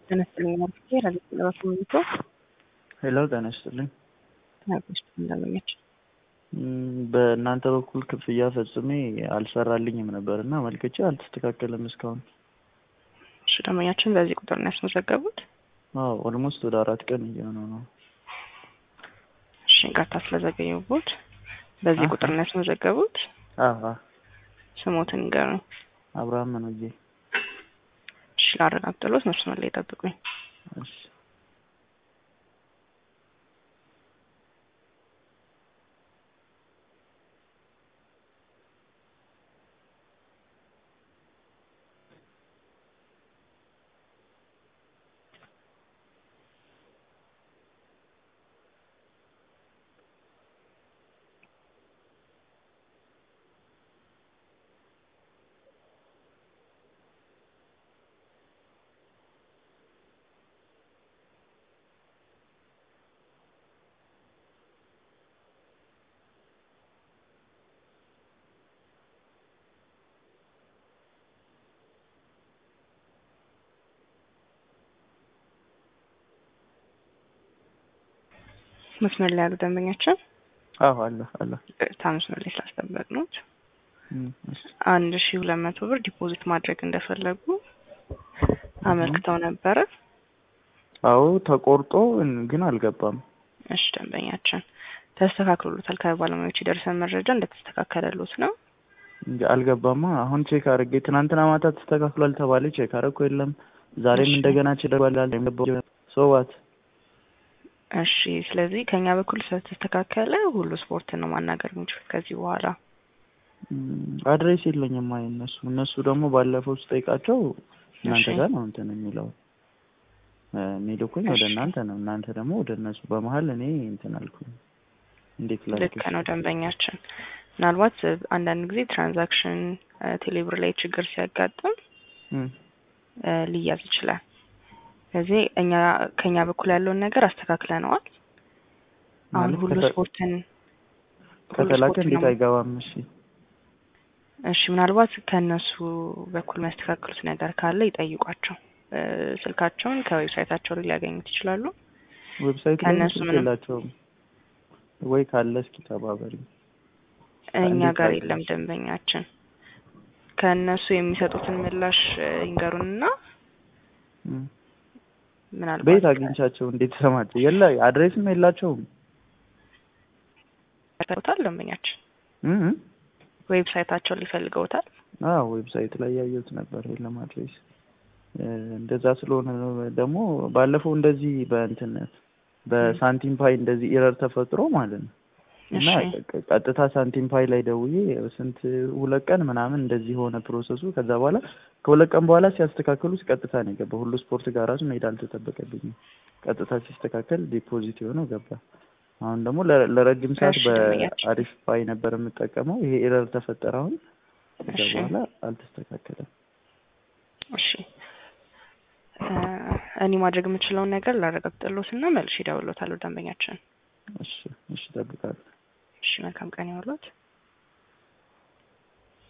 ጤና ይስጥልኝ አርፍቴ ለቤት ለባሱ ሚቶ ሄሎ ጤና ይስጥልኝ። ተናግሮች እንዳመኘች በእናንተ በኩል ክፍያ ፈጽሜ አልሰራልኝም ነበር እና መልክቼ አልተስተካከለም እስካሁን። እሺ ደንበኛችን በዚህ ቁጥር ነው ያስመዘገቡት? አዎ ኦልሞስት ወደ አራት ቀን እየሆነው ነው። እሺ ይቅርታ ስለዘገየሁት። በዚህ አሀ። ቁጥር ነው ያስመዘገቡት? አዎ ስሞትን ንገሩኝ። አብርሃም መኖዬ። እሺ ላረጋግጥሎት መስመር ላይ ጠብቁኝ። እሺ መስመር ላይ ያሉ ደንበኛችን አዎ አለ አለ። ይቅርታ መስመር ላይ ስላስጠበቅኑት እም፣ እሺ አንድ ሺ ሁለት መቶ ብር ዲፖዚት ማድረግ እንደፈለጉ አመልክተው ነበረ። አዎ ተቆርጦ ግን አልገባም። እሺ ደንበኛችን ተስተካክሎሎታል። ከባለሙያዎች የደረሰን መረጃ እንደተስተካከለሎት ነው። እንጂ አልገባማ። አሁን ቼክ አድርጌ ትናንትና ማታ ተስተካክሏል ተባለ። ቼክ አደረኩ የለም። ዛሬም እሺ። እንደገና ችደርባላል ሶዋት እሺ ስለዚህ ከኛ በኩል ስለተስተካከለ ሁሉ ስፖርትን ነው ማናገር የሚችሉት ከዚህ በኋላ። አድሬስ የለኝም። አይ እነሱ እነሱ ደግሞ ባለፈው ስጠይቃቸው እናንተ እሺ። ጋር ነው እንትን የሚለው እ የሚልኩኝ ወደ እሺ። እናንተ ነው። እናንተ ደግሞ ወደ እነሱ በመሀል እኔ እንትን አልኩኝ። እንዴት ላድርግ? ልክ ነው ደንበኛችን። ምናልባት እ አንዳንድ ጊዜ ትራንዛክሽን እ ቴሌብር ላይ ችግር ሲያጋጥም እም፣ እ ሊያዝ ይችላል። ስለዚህ እኛ ከኛ በኩል ያለውን ነገር አስተካክለነዋል። አሁን ማለት ሁሉ ከተ- ስፖርትን ሁሉ ከተላከ ስፖርትን እንዴት ነው አይገባም? እሺ እሺ ምናልባት ከእነሱ በኩል የሚያስተካክሉት ነገር ካለ ይጠይቋቸው። እ ስልካቸውን ከዌብሳይታቸው ላይ ሊያገኙት ይችላሉ። ዌብሳይት ላይ ከእነሱ ስልክ ምንም- የላቸውም ወይ? ካለ እስኪ ተባበሪ። እኛ እንዴት ጋር ላድርግ? የለም ደንበኛችን። ከእነሱ የሚሰጡትን ምላሽ እ ይንገሩንና እም። ምናልባት ቤት አግኝቻቸው እንዴት ሰማቸው? የለ አድሬስም የላቸውም። ፈልገውታል ደንበኛችን እም እም። ዌብሳይታቸውን ሊፈልገውታል። አዎ ዌብሳይት ላይ ያየሁት ነበር። የለም አድሬስ እ እንደዛ ስለሆነ ነው ደግሞ ባለፈው እንደዚህ በእንትን በሳንቲም ፓይ እንደዚህ ኢረር ተፈጥሮ ማለት ነው እና እሺ ቀ- ቀጥታ ሳንቲም ፓይ ላይ ደውዬ ስንት ሁለት ቀን ምናምን እንደዚህ ሆነ ፕሮሰሱ። ከዛ በኋላ ከሁለት ቀን በኋላ ሲያስተካክሉት ቀጥታ ነው የገባው። ሁሉ ስፖርት ጋር ራሱ መሄድ አልተጠበቀብኝም። ቀጥታ ሲስተካከል ዲፖዚት የሆነው ገባ። አሁን ደግሞ ለ- ለረጅም ሰዓት እሺ ደንበኛችን። በአሪፍ ፓይ ነበር የምጠቀመው። ይሄ ኤረር ተፈጠረ አሁን። ከዛ እሺ በኋላ አልተስተካከለም። እሺ እ እኔ ማድረግ የምችለውን ነገር ላረጋግጥሎት እና መልሼ እደውልሎታለሁ ደንበኛችን። እሺ እሺ፣ እጠብቃለሁ። እሺ መልካም ቀን ይሁንልዎት።